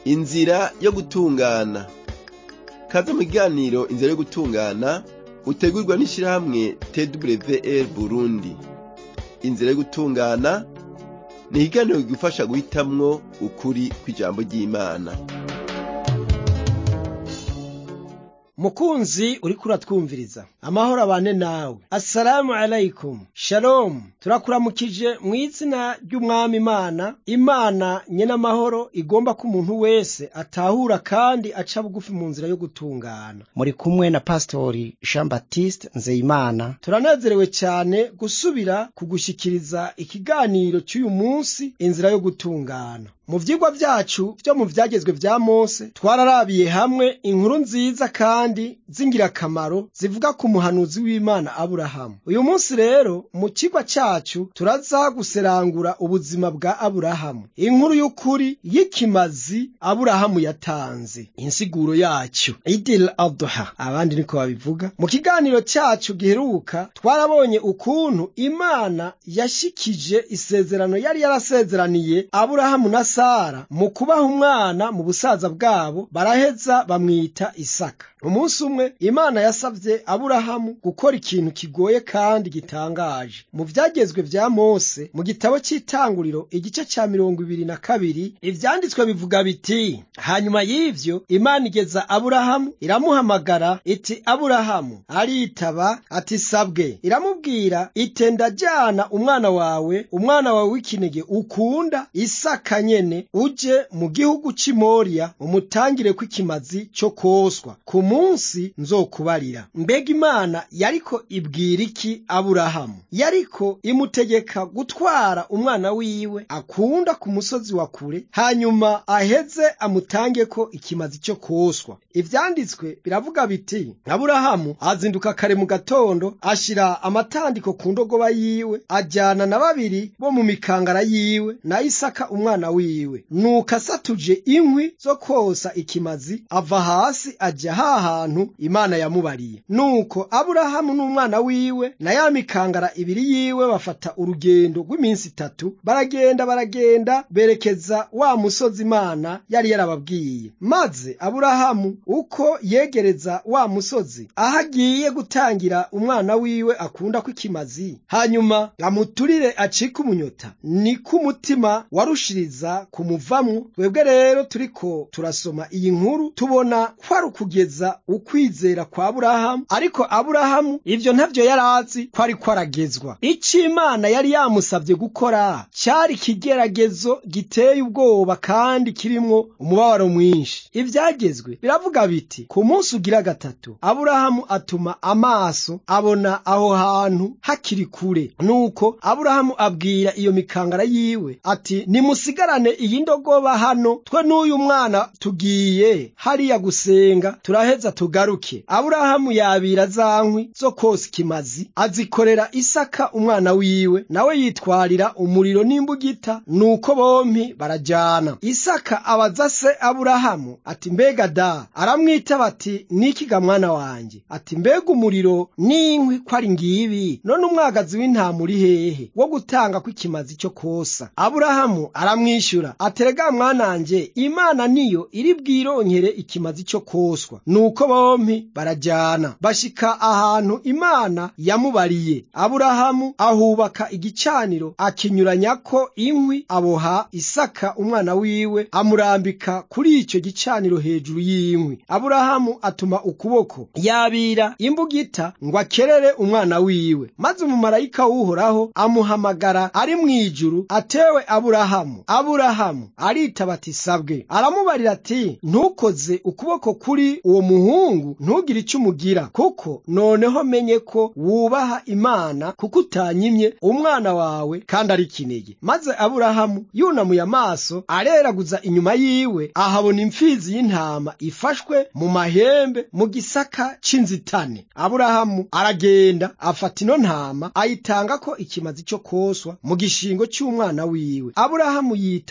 inzira yo gutungana kaze mu kiganiro inzira yo gutungana utegurwa n'ishirahamwe twr burundi inzira yo gutungana ni ikiganiro kigufasha guhitamwo ukuri kw'ijambo ry'imana mukunzi uriko uratwumviriza amahoro abane nawe assalamu alaikum shalom turakuramukije mu izina ry'umwami imana imana nyene amahoro igomba ko umuntu wese atahura kandi aca bugufi mu nzira yo gutungana muri kumwe na pastori jean baptiste nzeyimana turanezerewe cyane gusubira kugushikiriza ikiganiro cy'uyu munsi inzira yo gutungana mu vyigwa vyacu vyo mu vyagezwe vya mose twararabiye hamwe inkuru nziza kandi z'ingirakamaro zivuga ku muhanuzi w'imana aburahamu uyu munsi rero mu kigwa cacu turaza guserangura ubuzima bwa aburahamu inkuru y'ukuri y'ikimazi aburahamu yatanze insiguro yacu idil aduha abandi niko babivuga mu kiganiro cacu giheruka twarabonye ukuntu imana yashikije isezerano yari yarasezeraniye aburahamu na sara mu kubaha umwana mu busaza bwabo baraheza bamwita isaka umunsi umwe imana yasavye aburahamu gukora ikintu kigoye kandi gitangaje mu vyagezwe vya mose mu gitabo c'itanguriro igice ca mirongo ibiri na kabiri ivyanditswe bivuga biti hanyuma y'ivyo imana igeza aburahamu iramuhamagara iti aburahamu aritaba ati sabwe iramubwira ite ndajana umwana wawe umwana wawe w'ikinege ukunda isaka nyene uje mu gihugu c'imoriya umutangireko ikimazi co koswa ku munsi nzokubarira mbega imana yariko ibwira iki aburahamu yariko imutegeka gutwara umwana wiwe akunda ku musozi wa kure hanyuma aheze amutangeko ikimazi cyo koswa ivyanditswe biravuga biti aburahamu azinduka kare mu gatondo ashira amatandiko ku ndogoba yiwe ajyana na babiri bo mu mikangara yiwe na isaka umwana wiwe nuko asatuje inkwi zo kosa ikimazi ava hasi ajya ha hantu imana yamubariye nuko aburahamu n'umwana wiwe na ya mikangara ibiri yiwe bafata urugendo rw'iminsi itatu baragenda baragenda berekeza wa musozi imana yari yarababwiye maze aburahamu uko yegereza wa musozi aho agiye gutangira umwana wiwe akunda kw'ikimazi hanyuma amuturire acike umunyota niko umutima warushiriza kumuvamwo twebwe rero turiko turasoma iyi nkuru tubona kwari ukugeza ukwizera kwa aburahamu ariko aburahamu ivyo ntavyo yari azi ko ariko aragezwa ico imana yari yamusavye gukora cari ikigeragezo giteye ubwoba kandi kirimwo umubabaro mwinshi ivyagezwe biravuga biti ku munsi ugira gatatu aburahamu atuma amaso abona aho hantu hakiri kure nuko aburahamu abwira iyo mikangara yiwe ati nimusigarane iyi ndogoba hano twe n'uyu mwana tugiye hariya gusenga turaheza tugaruke aburahamu yabira za nkwi zo kosa ikimazi azikorera isaka umwana wiwe nawe yitwarira umuriro n'imbugita nuko bompi barajyana isaka abaza se aburahamu ati mbega da aramwita bati nikiga mwana wanjye ati mbega umuriro n'inkwi ko ari ngibi none umwagazi w'intama uri hehe wo gutanga kw'ikimazi cyo kosa aburahamu aramwishyura aterega mwananje imana niyo iri bwironkere ikimazi cyo koswa nuko bompi barajyana bashika ahantu imana yamubariye aburahamu ahubaka igicaniro akinyuranyako inkwi aboha isaka umwana wiwe amurambika kuri icyo gicaniro hejuru y'inkwi aburahamu atuma ukuboko yabira imbugita ngo akerere umwana wiwe maze umumarayika w'uhoraho amuhamagara ari mu ijuru atewe aburahamu aburahamu aritaba ati sabwe aramubarira ati ntukoze ukuboko kuri uwo muhungu ntugire icyo umugira kuko noneho menye ko wubaha imana kuko utanyimye umwana wawe kandi ari kinege maze aburahamu yunamuye amaso areraguza inyuma yiwe ahabona imfizi y'intama ifashwe mu mahembe mu gisaka c'inzitane aburahamu aragenda afata ino ntama ayitanga ko ikimazi cyo koswa mu gishingo cy'umwana wiwe aburahamu yita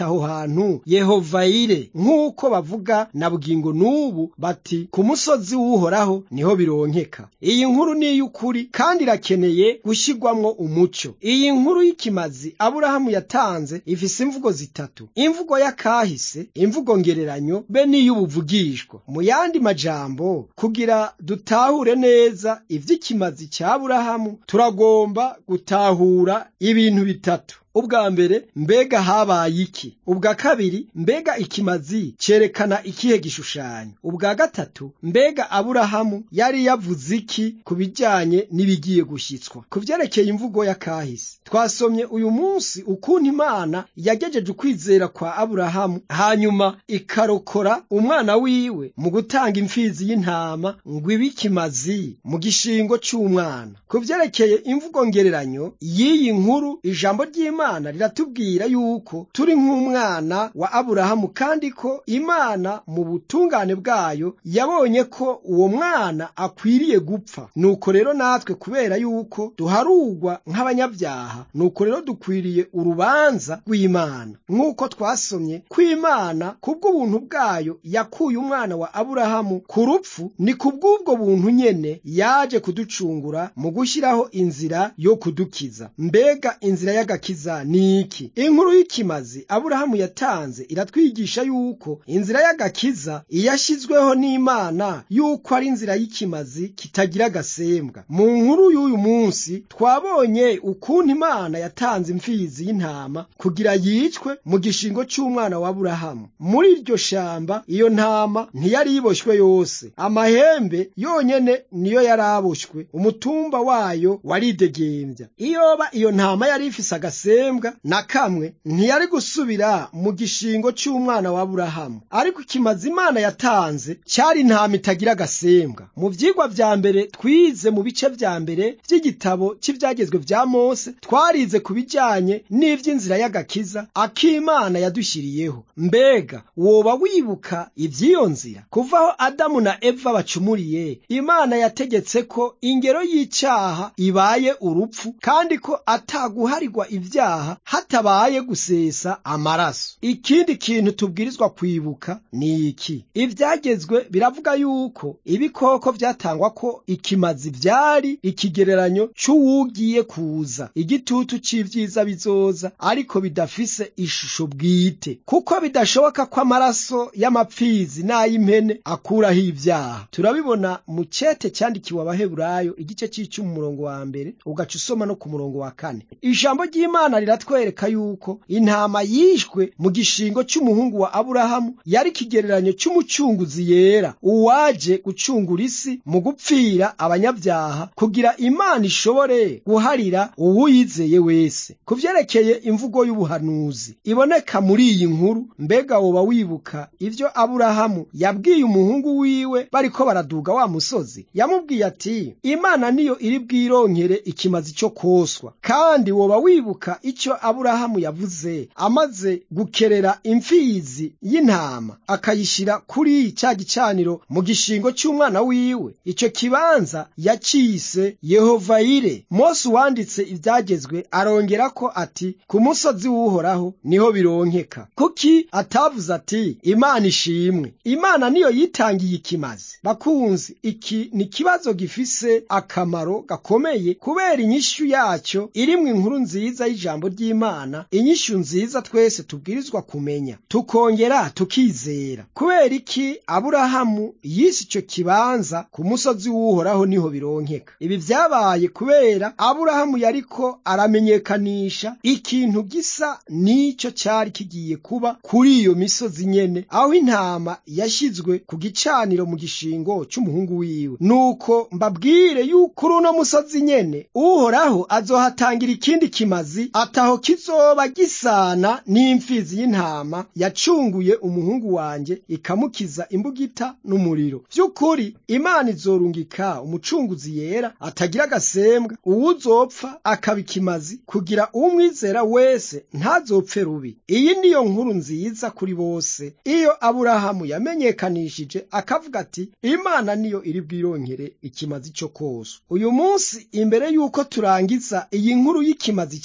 aho hantu yehovayire nk'uko bavuga na bugingo n'ubu bati ku musozi w'uhoraho niho bironkeka iyi nkuru ni iy'ukuri kandi irakeneye gushyirwamwo umucyo iyi nkuru y'ikimazi aburahamu yatanze ifise imvugo zitatu imvugo y'akahise imvugo ngereranyo be n'iy'ubuvugishwa mu yandi majambo kugira dutahure neza ivy'ikimazi cya aburahamu turagomba gutahura ibintu bitatu ubwa mbere mbega habaye iki ubwa kabiri mbega ikimazi cerekana ikihe gishushanyo ubwa gatatu mbega aburahamu yari yavuze iki ku bijyanye n'ibigiye gushyitswa ku vyerekeye imvugo ya kahise twasomye uyu munsi ukuntu imana yagejeje ukwizera kwa aburahamu hanyuma ikarokora umwana wiwe mu gutanga imfizi y'intama ngo ibe ikimazi mu gishingo c'umwana ku vyerekeye imvugo ngereranyo y'iyi nkuru ijambo ry'imana imana riratubwira yuko turi nk'umwana wa aburahamu kandi ko imana mu butungane bwayo yabonye ko uwo mwana akwiriye gupfa nuko rero natwe kubera yuko duharugwa nk'abanyabyaha nuko rero dukwiriye urubanza rw'imana nk'uko twasomye ko imana kubw'ubuntu bwayo yakuye umwana wa aburahamu ku rupfu ni kubw'ubwo buntu nyene yaje kuducungura mu gushyiraho inzira yo kudukiza mbega inzira y'agakiza ni iki inkuru y'ikimazi aburahamu yatanze iratwigisha yuko inzira y'agakiza iyashyizweho n'imana yuko ari inzira y'ikimazi kitagira agasembwa mu nkuru y'uyu munsi twabonye ukuntu imana yatanze imfizi y'intama kugira yicwe mu gishingo cy'umwana wa aburahamu muri iryo shamba iyo ntama ntiyari yiboshywe yose amahembe yonyene niyo yari aboshywe umutumba wayo waridegembya iyoba iyo ntama yari ifise agasembwa na kamwe ntiyari gusubira mu gishingo cy'umwana wa aburahamu ariko ikimazi imana yatanze cyari intama itagira agasembwa mu vyigwa vya mbere twize mu bice vya mbere vy'igitabo cy'ivyagezwe vya mose twarize ku bijanye n'ivy'inzira y'agakiza akimana yadushyiriyeho mbega woba wibuka ivy'iyo nzira kuva aho adamu na eva bacumuriye imana yategetse ko ingero y'icaha ibaye urupfu kandi ko ataguharirwa ivyaha hatabaye gusesa amaraso ikindi kintu tubwirizwa kwibuka ni iki ivyagezwe biravuga yuko ibikoko vyatangwa ko ikimazi vyari ikigereranyo c'uwugiye kuza igitutu c'ivyiza bizoza ariko bidafise ishusho bwite kuko bidashoboka ko amaraso y'amapfizi n'ay'impene akuraho ivyaha turabibona mu cete cyandikiwe abaheburayo igice c'icumi umurongo wa mbere ugaca usoma no ku murongo wa kane ijambo ry'imana riratwereka yuko intama yishwe mu gishingo cy'umuhungu wa aburahamu yari ikigereranyo cy'umucunguzi yera uwaje gucungura isi mu gupfira abanyabyaha kugira imana ishobore guharira uwuyizeye wese ku vyerekeye imvugo y'ubuhanuzi iboneka muri iyi nkuru mbega woba wibuka ivyo aburahamu yabwiye umuhungu wiwe bariko baraduga wa musozi yamubwiye ati imana niyo iri bwironkere ikimazi cyo koswa kandi woba wibuka icyo aburahamu yavuze amaze gukerera imfizi y'intama akayishyira kuri cya gicaniro mu gishingo cy'umwana wiwe icyo kibanza yacise yehovayire mose uwanditse ibyagezwe arongera ko ati ku musozi w'uhoraho niho bironkeka kuki atavuze ati imana ishimwe imana niyo yitangiye ikimazi bakunzi iki ni ikibazo gifise akamaro gakomeye kubera inyishu yacyo irimwo inkuru nziza y'ijambo ry'imana inyishu nziza twese tubwirizwa kumenya tukongera tukizera kubera iki aburahamu yise icyo kibanza ku musozi w'uhoraho niho bironkeka ibi vyabaye kubera aburahamu yariko aramenyekanisha ikintu gisa n'ico cari kigiye kuba kuri iyo misozi nyene aho intama yashyizwe ku gicaniro mu gishingo c'umuhungu wiwe nuko mbabwire yuko kuri uno musozi nyene uhoraho azohatangira ikindi kimazi ataho kizoba gisana n'imfizi y'intama yacunguye umuhungu wanje ikamukiza imbugita n'umuriro vy'ukuri imana izorungika umucunguzi yera atagira agasembwa uwuzopfa akaba ikimazi kugira umwizera wese ntazopfe rubi iyi niyo nkuru nziza kuri bose iyo aburahamu yamenyekanishije akavuga ati imana niyo iri bwironkere ikimazi cyo kose uyu munsi imbere y'uko turangiza iyi nkuru y'ikimazi cya aburahamu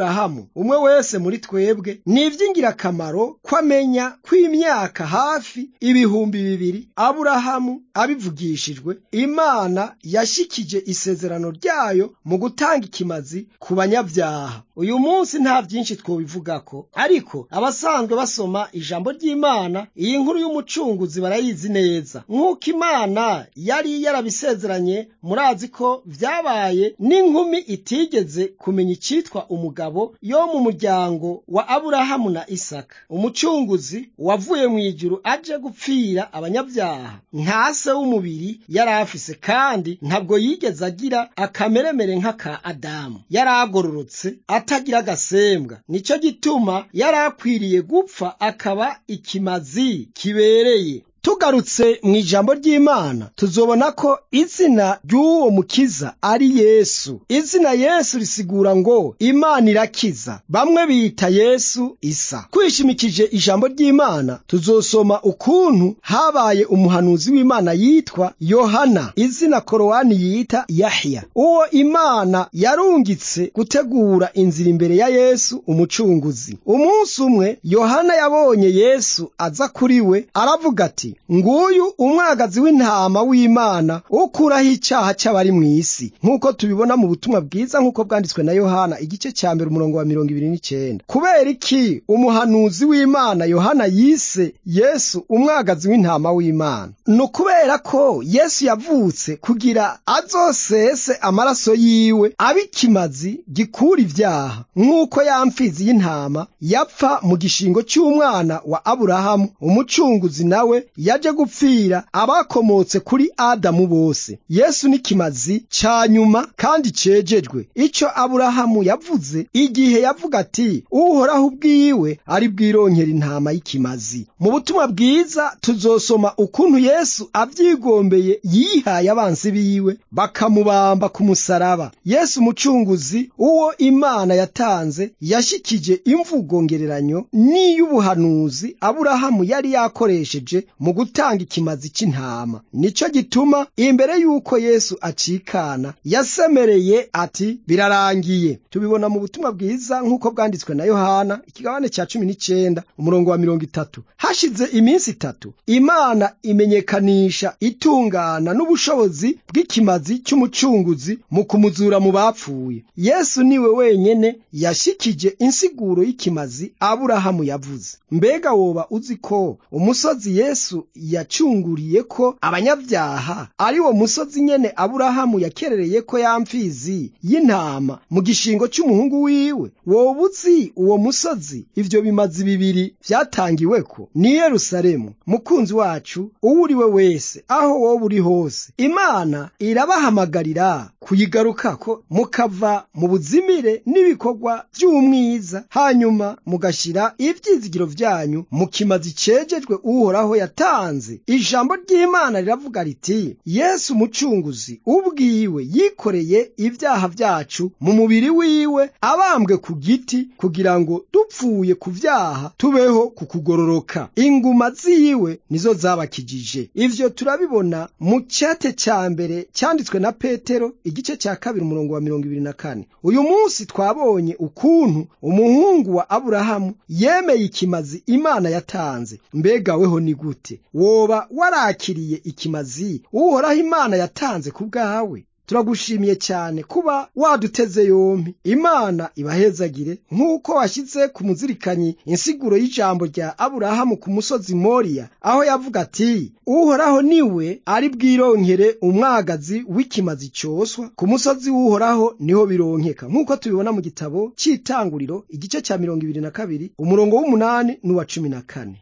aburahamu umwe wese muri twebwe ni iby'ingirakamaro ko amenya ko imyaka hafi ibihumbi bibiri aburahamu abivugishijwe imana yashikije isezerano ryayo mu gutanga ikimazi ku banyabyaha uyu munsi nta byinshi twobivugako ariko abasanzwe basoma ijambo ry'imana iyi nkuru y'umucunguzi barayizi neza nk'uko imana yari yarabisezeranye murazi ko vyabaye n'inkumi itigeze kumenya icitwa umugabo yo mu muryango wa aburahamu na isaka umucunguzi wavuye mu ijuru aje gupfira abanyabyaha nka se w'umubiri yari afise kandi ntabwo yigeze agira akameremere nk'aka adamu yari agororotse atagira agasembwa nicyo gituma yari akwiriye gupfa akaba ikimazi kibereye tugarutse mu ijambo ry'imana tuzobona ko izina ry'uwo mukiza ari yesu izina yesu risigura ngo imana irakiza bamwe biyita yesu isa kwishimikije ijambo ry'imana tuzosoma ukuntu habaye umuhanuzi w'imana yitwa yohana izina korowani yita yahya uwo imana yarungitse gutegura inzira imbere ya yesu umucunguzi umunsi umwe yohana yabonye yesu aza kuri we aravuga ati nguyu umwagazi w'intama w'imana ukuraho icyaha cy'abari mu isi nk'uko tubibona mu butumwa bwiza nk'uko bwanditswe na yohana igice cya mbere umurongo wa mirongo ibiri n'icyenda kubera iki umuhanuzi w'imana yohana yise yesu umwagazi w'intama w'imana ni ukubera ko yesu yavutse kugira azosese amaraso yiwe abe ikimazi gikura ibyaha nk'uko ya mfizi y'intama yapfa mu gishingo cy'umwana wa aburahamu umucunguzi nawe yaje gupfira abakomotse kuri adamu bose yesu ni kimazi ca nyuma kandi cejejwe ico aburahamu yavuze igihe yavuga ati uhoraho ubwiwe ari bwironkera intama y'ikimazi mu butumwa bwiza tuzosoma ukuntu yesu avyigombeye yihaye abansi biwe bakamubamba ku musaraba yesu umucunguzi uwo imana yatanze yashikije imvugo ngereranyo n'iy'ubuhanuzi aburahamu yari yakoresheje mu gutanga ikimazi cy'intama nicyo gituma imbere y'uko yesu acikana yasemereye ati birarangiye tubibona mu butumwa bwiza nk'uko bwanditswe na yohana ikigabane cya cumi n'icyenda umurongo wa mirongo itatu hashize iminsi itatu imana imenyekanisha itungana n'ubushobozi bw'ikimazi cy'umucunguzi mu kumuzura mu bapfuye yesu niwe wenyene yashikije insiguro y'ikimazi aburahamu yavuze mbega woba uzi ko umusozi yesu yacunguriye ko abanyabyaha ari wo musozi nyene aburahamu yakerereye ko ya mfizi y'intama mu gishingo cy'umuhungu wiwe woba uzi uwo musozi ivyo bimazi bibiri vyatangiweko ni yerusalemu mukunzi wacu uwo uri we wese aho woba uri hose imana irabahamagarira kuyigarukako mukava mu buzimire n'ibikorwa vy'umwiza hanyuma mugashira ivyizigiro vyanyu mu kimazi cejejwe uhoraho yatanze ijambo ry'imana riravuga riti yesu umucunguzi ubwiwe yikoreye ibyaha vyacu mu mubiri wiwe abambwe ku giti kugira ngo dupfuye ku vyaha tubeho ku kugororoka inguma ziwe nizo zabakijije ivyo turabibona mu cete ca mbere cyanditswe na petero igice cya kabiri umurongo wa mirongo ibiri na kane uyu munsi twabonye ukuntu umuhungu wa aburahamu yemeye ikimazi imana yatanze mbega weho ni gute woba warakiriye ikimazi uhoraho imana yatanze ku bwawe turagushimiye cyane kuba waduteze yombi imana ibahezagire nk'uko washyize ku muzirikanyi insiguro y'ijambo rya aburahamu ku musozi moriya aho yavuga ati uhoraho niwe ari bwironkere umwagazi w'ikimazi cyoswa ku musozi w'uhoraho niho bironkeka nk'uko tubibona mu gitabo cy'itanguriro igice cya mirongo ibiri na kabiri umurongo w'umunani n'uwa cumi na kane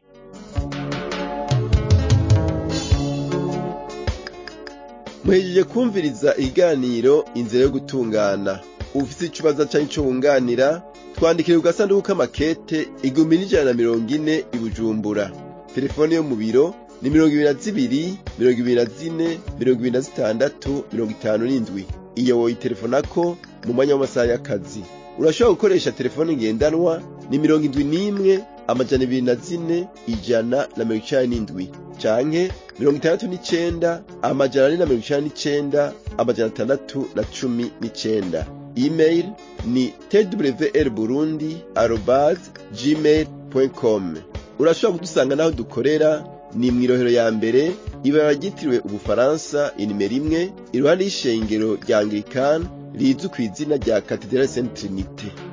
muhejeje kumviriza ikiganiro inzira yo gutungana ufite ikibazo cyangwa icyo wunganira twandikire ku gasanduku k'amakete igihumbi n'ijana na mirongo ine i bujumbura telefone yo mu biro ni mirongo ibiri na zibiri mirongo ibiri na zine mirongo ibiri na zitandatu mirongo itanu n'indwi iyo woyitelefonako mu mwanya w'amasaha y'akazi urashobora gukoresha telefone ngendanwa ni mirongo indwi n'imwe amajana ibiri na zine ijana na mirongo icenda n'indwi canke mirongo itandatu n'icenda amajana ane na mirongo icenda n'icenda amajana atandatu na cumi n'icenda email ni twr burundi arobase gmail com urashobora kudusanga n'aho dukorera ni mu irohero ya mbere ibara ryitiriwe ubufaransa inimero imwe iruhande y'ishengero rya anglikani rizwi ku izina rya katedrali saint trinite